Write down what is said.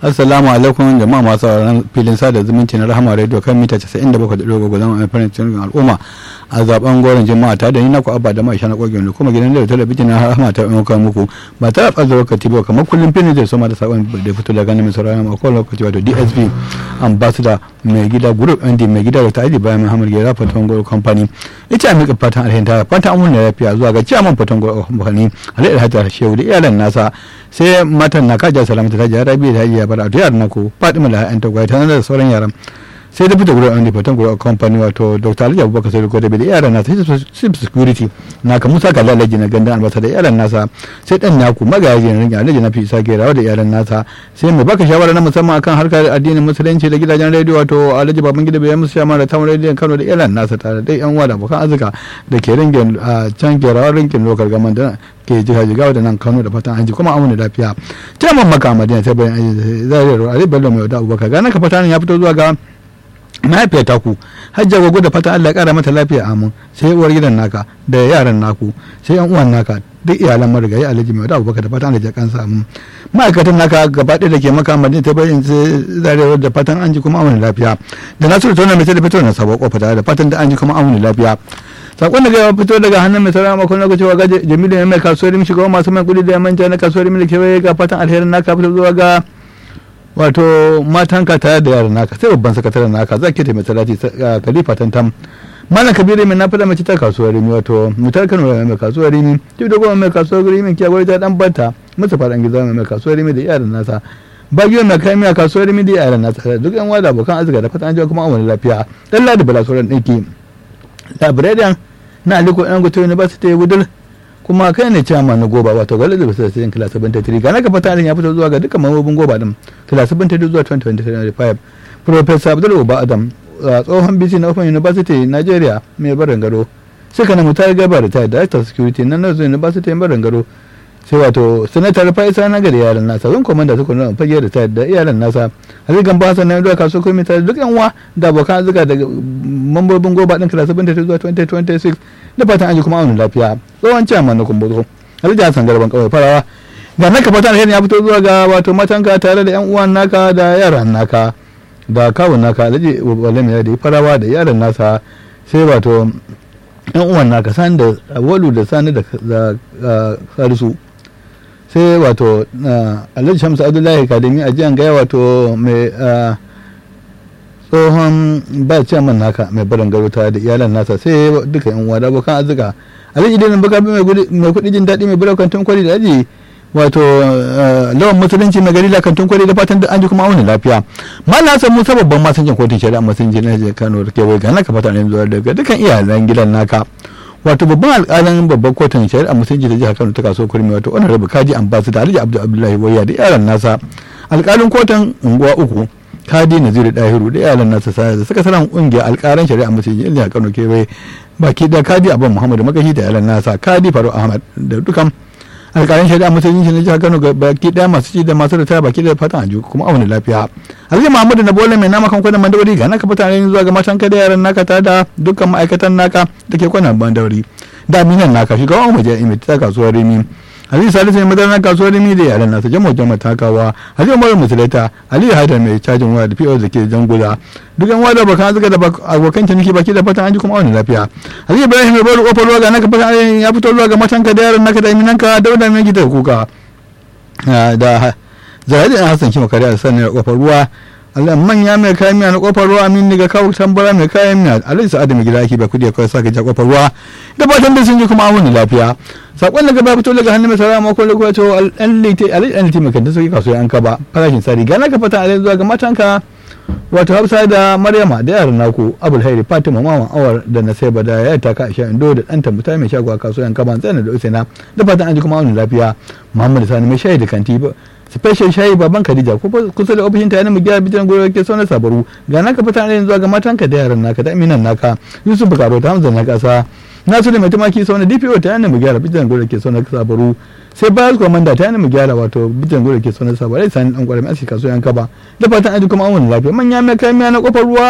assalamu alaikum jama'a masu sauraron filin sada zumunci na rahama radio kan mita 97.3 zama mai farin cikin al'umma a zaben goron jama'a ta da ni na ku abba da mai shana kogin kuma gidan da talabijin na rahama ta ɗauka muku ba ta da lokaci ba kamar kullum filin zai soma da sabon da fito daga nan mai sauraron a kowane lokaci wato dsp ambassador mai gida group nd mai gida da ta'adi bayan muhammad gera fatan goro company ita a miƙa fatan alhin ta fatan amun da lafiya zuwa ga ciyaman fatan goro company alayyar hajjar shehu da iyalan nasa sai matan na kaja salamata ta jihar rabi da hajiya bara to yaran naku fatima da ha'yan tagwai ta da sauran yaran sai da fita gurin wani fatan gurin kamfani wato dr alhaji abubakar sai da da yaran nasa sai security na ka musa kalla alhaji na gandan albasa da yaran nasa sai dan naku magaji na ringa alhaji na fi isa gerawa da yaran nasa sai mai baka shawara na musamman akan harkar addinin musulunci da gidajen rediyo wato alhaji baban gida bayan musu shama da tamar rediyon kano da yaran nasa tare da yan wada abokan arzika da ke ringin a can gerawa ringin lokal gaman da ke jiha jigawa da nan kano da fatan hanji kuma amuna lafiya jaman maka madina ta bayan aji zai raro ali bello mai wata abubakar gana ka fatan ya fito zuwa ga mahaifiyar taku hajjar gwagwa da fata Allah ya kara mata lafiya amin sai uwar gidan naka da yaran naku sai yan uwan naka duk iyalan marigayi alhaji mai wata abubakar da fatan Allah ya kansa amin ma'aikatan naka gaba ɗaya da ke maka madina ta bayan zarewar da fatan an ji kuma amuna lafiya da nasiru tona mai da fito na sabo kofa da fatan da an ji kuma amuna lafiya sakon da ya fito daga hannun mai sarara makon lokaci wa ga jamilu ya mai kasuwar mishi ga masu mai kudi da ya manja na kasuwar mishi kewaye ga fatan alherin naka fito zuwa ga wato matanka tare da yaran naka sai babban sakataren naka za ki taimaka talati khalifa tantam malam kabiru mai na fada mace ta kasuwar rimi wato mutar kano mai kasuwar rimi duk da goma mai kasuwar rimi kiya gwai ta dan banta musu fadan gizo mai kasuwar rimi da yaran nasa bagiyo mai kai miya kasuwar rimi da yaran nasa duk yan wada abokan arzika da fatan an jiwa kuma awon lafiya dan ladi bala sauran ɗinki labirarian na aliko yan gutu university gudul kuma kai ne cewa na goba wato ga lalabar sai sai kila 73 ga naka fata ya fito zuwa ga dukkan mambobin goba din kila 72 zuwa 2025 professor abdul uba adam tsohon bc na open university nigeria mai barin gado suka na mutar gaba da ta director security na nazo university mai barin gado sai wato sanatar faisa na gari yaran nasa zan komanda suka nuna fage da ta da iyalan nasa hazikan ba sanan da kaso komai ta duk yan uwa da abokan azuka daga mambobin goba din kila 72 zuwa 2026 da fatan an ji kuma aunin lafiya tsohon ciyaman na kumbuzo alhaji hassan garban kawai farawa ga naka fatan alheri ya fito zuwa ga wato matanka tare da yan uwan naka da yaran naka da kawun naka alhaji walami da farawa da yaran nasa sai wato yan uwan naka sani da walu da sani da salisu sai wato alhaji shamsu abdullahi kadimi a jiyan gaya wato mai tsohon ba ciyaman naka mai barin garuta da iyalan nasa sai duka yan uwa da abokan arzika alhaji dinin baka mai kudi jin daɗi mai bura kantin kwari da aji wato lawan musulunci mai gari da kantin kwari da fatan da an ji kuma auni lafiya mallan hasan musa babban masanjin kotun shari'a musulunci na jihar kano da kewaye ga naka fata ne zuwa daga dukkan iyalan gidan naka wato babban alƙalin babban kotun shari'a musulunci da jihar kano ta kaso kurmi wato wannan rabu kaji ambassador alhaji abdul abdullahi wayya da yaran nasa alƙalin kotun unguwa uku kadi naziru dahiru da iyalan nasa sa da suka sanar kungiyar alƙaran shari'a musulunci jihar kano kewaye baki da kadi abban muhammadu makashi da iyalan nasa kadi faru ahmad da dukan alƙalin shari'a musulunci na jihar kano baki daya masu ci da masu ritaya baki da fatan a kuma auna lafiya alhaji muhammadu na bola mai nama kan kwanan mandawari ga naka fatan zuwa ga matan ka da yaran naka ta da dukkan ma'aikatan naka da ke kwanan mandawari da minan naka shugaban umarja imit ta kasuwar rimi Ali Salisu ne madarar kasuwar Rimi da yaran nasa jamo jama takawa Ali Umar Musulata Ali Haidar mai cajin waya da PO da ke jangula duk yan wada bakan zuga da abokan ciniki baki da fatan an ji kuma wani lafiya Ali Ibrahim mai bari kofar ruwa ga naka fatan ya fito ruwa ga matanka da yaran naka da iminanka dauda mai gida kuka da Zahidi Hassan Kima Kariya da sanin kofar ruwa Allah manya mai kayan miya na kofar ruwa amin ni ga kawo tambara mai kayan miya alai sa'adu mai gida ake ba kudi kawai saka ja kofar ruwa da fatan da sun ji kuma wani lafiya sakon daga ba fito daga hannun mai sarara mako daga wato an lite alai an lite mai kanta sauki kasuwa an kaba farashin sari ga naka fata alai zuwa ga matanka wato hafsa da maryama da yaran naku abul hairi fatima maman awar da na sai da ya taka aisha indo da ɗanta muta mai shago a kasuwa an kaba tsana da usaina da fatan an ji kuma wani lafiya muhammad sani mai shayi da kanti special shayi baban Khadija ko kusa da ofishin ta yana mu gyara bitan goyo ke sauna sabaru ga naka fita ne zuwa ga matanka da yaran naka da aminan naka Yusuf Bukaro ta Hamza na kasa Nasu da mai tumaki sauna DPO ta yana mu gyara bitan goyo ke sauna sabaru sai bayar komanda ta yana mu gyara wato bitan goyo ke sauna sabaru sai dan kwarami asika so yanka ba da fatan aji kuma an wani lafiya manya mai kai miya na kofar ruwa